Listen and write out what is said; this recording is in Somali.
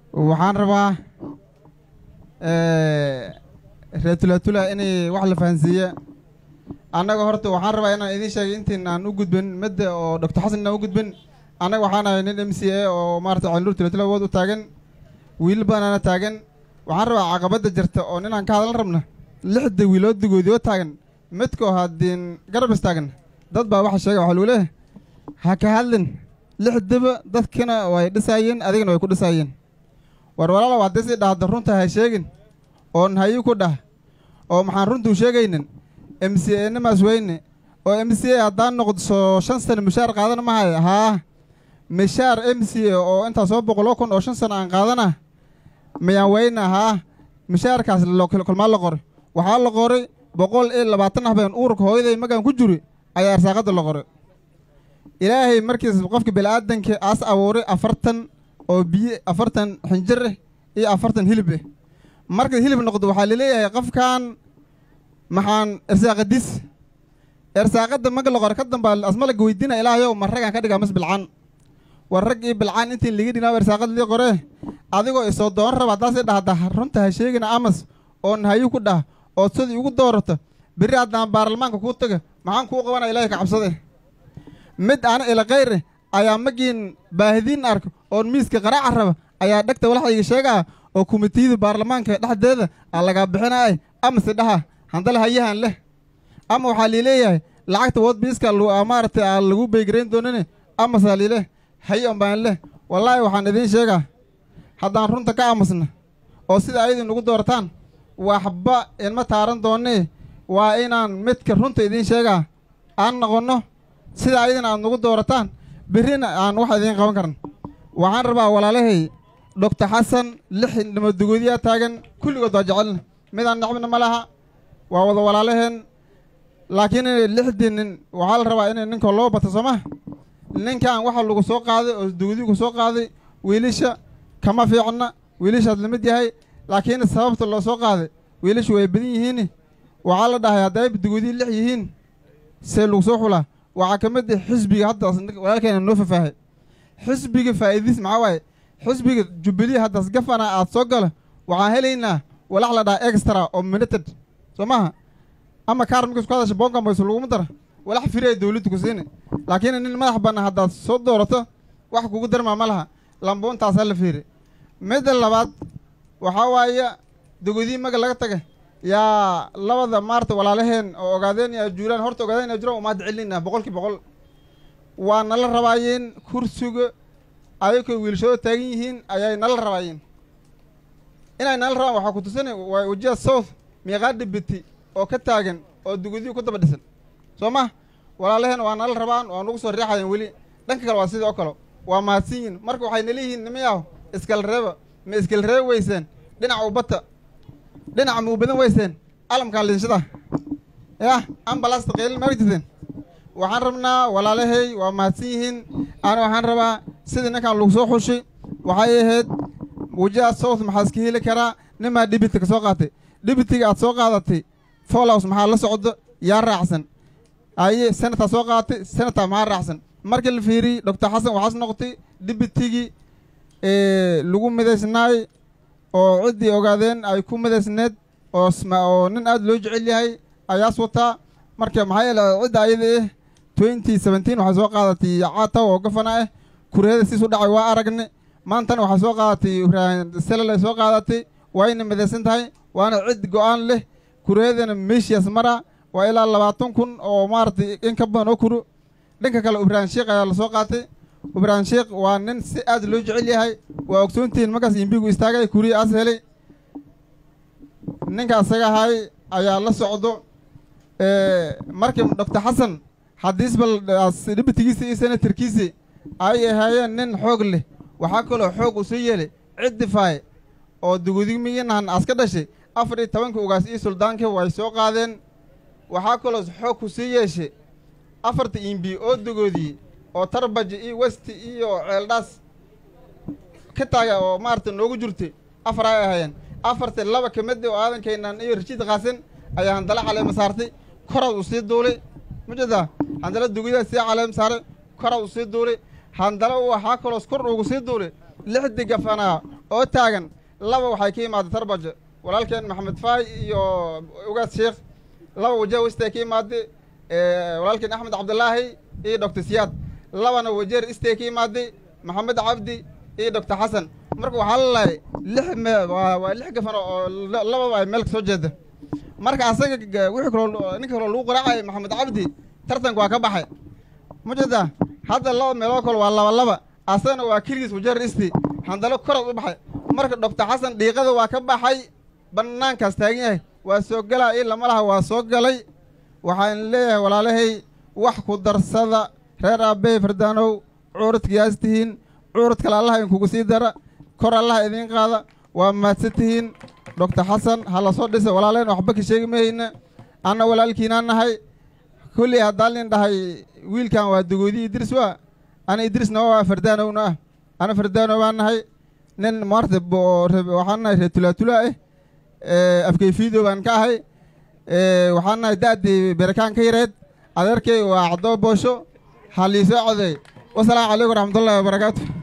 waxaan rabaa reer tulatula inay wax la fahansiiye annaga horta waxaan rabaa inaan idiin sheegay intiin aan u gudbin midda oo doctor xasan inaan u gudbin annaga waxaan ahay nin m c a oo maarata calinuur tulatula awood u taagan wiil badanana taagan waxaan rabaa caqabadda jirta oo ninaan ka hadlan rabna lixda wiilood digoodii oo taagan midkoo haddiin garab istaagan dad baa waxa sheega waxaa lagu leeyahay ha ka hadlin lixdaba dadkina way dhisaayeen adigana way ku dhisaayeen war walaalow haddii sii dhahda runta ha sheegin oon hayi ku dhah oo maxaan runtuu sheegaynin m c a nimaas weyne oo m c a haddaan noqdso shan sano mishaar qaadana mahay haa mishaar m c a oo intaa soo boqoloo kun oo shan sano aan qaadana miyaan weyna haa mishaarkaas kolmaa la qoray waxaa la qoray boqol iyo labaatan habeen uurka hooyaday magaan ku juri ayaa arsaaqadda la qoray ilaahay markiis qofka bini'aadanka aas abuuray afartan oo biyo afartan xinjir ah iyo afartan hilib ah markay hilib noqdo waxaa laleeyahay qofkan maxaan irsaaqadis irsaaqadda maga la qore ka damba asmalaga weydiina ilaahayow ma raggaan ka dhigaa mas bilcaan war rag iyo bilcaan intiin liga dhinaa irsaaqad lii qore adigoo isoo dooran raba haddaasii dhahda runta ha sheegina amas oon hayi ku dhah ood sidii ugu doorata berri haddaan baarlamaanka kuu taga maxaan kuu qabanaya ilaahay ka cabsade mid ana ila khayre ayaa magiin baahidiin ark oon miiska qaraaca raba ayaa dhegta walaxayga sheegaa oo kumitiyada baarlamaanka dhexdeeda aa lagaa bixinaay amase dhaha handale hayahan leh ama waxaa liileeyahay lacagta wood biiska maaragtay aa lagu beygarayn doonine amasaa liileh haye on baan leh wallaahi waxaan idiin sheegaa haddaan runta ka aamusna oo sida ayadu nagu doorataan waxba inma taaran doonee waa inaan midka runta idiin sheegaa aan noqonno sida ayadana aad nagu doorataan berrina aan wax idiin qaban karan waxaan rabaa walaalahay doctor xasan lix nimadugoodiyaa taagan kulligood waa jecelna midaan necbina ma laha waa wada walaalaheen laakiin lixdii nin waxaa la rabaa in ninka loo bato soo ma ninkan waxa lagu soo qaaday oo dugodigu soo qaaday wiilisha kama fiicna wiilishaad lamid yahay laakiin sababta loo soo qaaday wiilishu way badan yihiin waxaa la dhahay hadday dugodii lix yihiin see lagu soo xulaa waxaa ka mid ah xisbiga haddaas walaalkeena noo fafaahay xisbiga faa'iidiis maxaa waaye xisbiga jubilee haddaas gafana aad soo gala waxaan helaynaa walax la dhaha extra oo minuted soo maaha ama kaar markiis ku hadasha boonka mayso laguma dara walax firi ay dawladdu ku siini laakiin nin madax bannaan haddaad soo doorato wax kugu darmaa ma laha lambuuntaasaa la fiiri midda labaad waxaa waaye dogodii maga laga taga yaa labada maarta walaalaheen oo ogaadeen yaa juulaan horta ogaadeen yaa jiraan umaad celinayna boqolkii boqol waa nala rabaayeen kursiga ayakoo wiilshooda taagan yihiin ayay nala rabaayeen inay nala rabaan waxaa ku tusana waa wajiha south miiqaa dhibiti oo ka taagan oo dugodii ku daba dhisan soo ma walaalaheen waa nala rabaan waa nagu soo riixayeen weli dhanka kale waa sidii oo kale waa mahadsan yihin marka waxay naleeyihiin nimayaw iskala reeba ma iskala reeba weyseen dhinaca ubata dhinaca ma u badan weyseen alamkaa liinshada yah ambalasta qeylin ma jirteen waxaan rabnaa walaalahay waa mahadsan yihiin ana waxaan rabaa sidii ninkan lagu soo xushay waxay ahayd wajaha south maxaa iska heli karaa nimaa dhibiti ka soo qaatay dhibitiga aad soo qaadatay follows maxaa la socdo yaa raacsan aye senataa soo qaadatay senataa maxaa raacsan markii la fiiriyey doctor xasan waxaas noqotay dhibitigii lagu midaysnaay oo ciddii ogaadeen ay ku midaysneed oo oo nin aad loo jecel yahay ayaas wataa marka maxaa yeele cidda ayada ah twenty seventeen waxay soo qaadatay caataw oo gafana ah kureeda siisu dhacay waa aragne maantana waxay soo qaadatay selal ay soo qaadatay wayna midaysan tahay waana cid go-aan leh kureedana meeshiyaas mara waa ilaa labaatan kun oo maaragtay in ka badan oo kuro dhanka kale ibraahim sheekh ayaa lasoo qaatay ibraahim sheekh waa nin si aad loo jecel yahay waa ogsoontihiin markaas imbigu istaagay kuriya aas helay ninka asaga ahay ayaa la socdo markii doctor xasan haddiisba dhibitigiisa iyo senatarkiisi ay ahaayeen nin xoog leh waxaa kaloo xoog u soo yeelay ciddifaay oo dugudigmiyiinahan aska dhashay afar iyo tobanka ugaas iyo suldaankii way soo qaadeen waxaa kaloo xoog ku sii yeeshay afarta imbi oo dogoodii oo tarbaji iyo westi iyo ceeldhaas ka taaga oo maarata noogu jirtay afar ay ahaayeen afarta laba ka mid oo aadankeenan iyo rashiid qaasin ayaa handala caleema saartay koraad u sii duulay majeedaa handala dugudaa sii caleema saaray koraad u sii duulay handala waxaa kaloos kor ugu sii duulay lixdii gafanaa oo taagan laba waxay ka imaadday tarbajo walaalkeen maxamed faay iyo ugaas sheekh laba wajeer westay ka imaadday walaalkeen axmed cabdulaahi iyo doctor siyaad labana wajeer istay ka imaadday maxamed cabdi iyo doctor xasan marka waxaa lalahay lix me waa lix gafan oo lababa ay meel ka soo jeeda marka asaga wixii kaloo ninka kaloo lagu qaraacaya maxamed cabdi tartanka waa ka baxay ma jeedaa hadda laba meeloo kale waa laba laba asagana waa keligiis wajeer isti handalo koraad u baxay marka doctor xasan dhiiqada waa ka baxay bannaankaas taagan yahay waa soo galaa ii lama laha waa soo galay waxaan leeyahay walaalahay wax ku darsada reer aabbey fardaanow cuuradkiyaas tihiin cuurad kale allaha inkugu sii dara kor allaha idiin qaada waa mahadsan tihiin doctor xasan ha la soo dhisa walaalayna waxba ka sheegi mahayna anna walaalkiinaan nahay kulley haddaan lin dhahay wiilkan waa dagoodii idris waa ana idrisna waa fardaanowna ah ana fardaanow baan nahay nin maarta waxaan nahay reer tulaatulaa ah afkeyfiido baan ka ahay waxaan nahay da'dii berekaan ka yareed adeerkay waa cadoo boosho ha liisoo codeey wasalaamu calaykum waraxmatullahi wabarakaatu